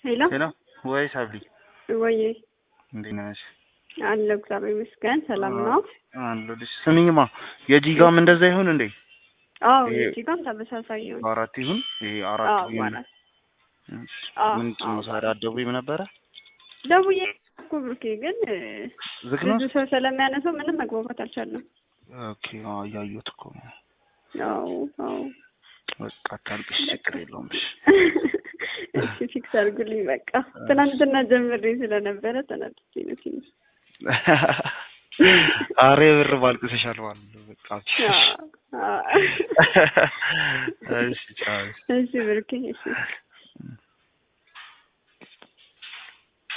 ሄሎ ሄሎ ወይ ሳብሊ ወይ እንዴት ነሽ? አለሁ እግዚአብሔር ይመስገን ሰላም ነው። አለሁልሽ። ስሚኝማ የጂጋም እንደዛ ይሁን እንዴ? አዎ ይሄ- እዚህ ጋርም ተመሳሳይ ነው። አራት ይሁን ይሄ አራት አዎ ይሁን። አራት አዎ፣ ምንድን ነው አዎ። ሳሪ አትደውይም ነበረ? ደውዬ እኮ ብሩኬ ግን ዝግ ነው? ብዙ ሰው ስለሚያነሳው ምንም መግባባት አልቻለም። ኦኬ አዎ እያየሁት እኮ ነው። አዎ አዎ በቃ አታልቅሽ፣ ችግር የለውም። እሺ እሺ ፊክስ አድርጉልኝ በቃ። ትናንትና ጀምሬ ስለነበረ ተናድጄ ነው ትንሽ። አሬ ብር ባልቅሰሻል ማለት ነው። በቃ አዎ፣ አዎ። እሺ ቻው። እሺ ብሩኬ እሺ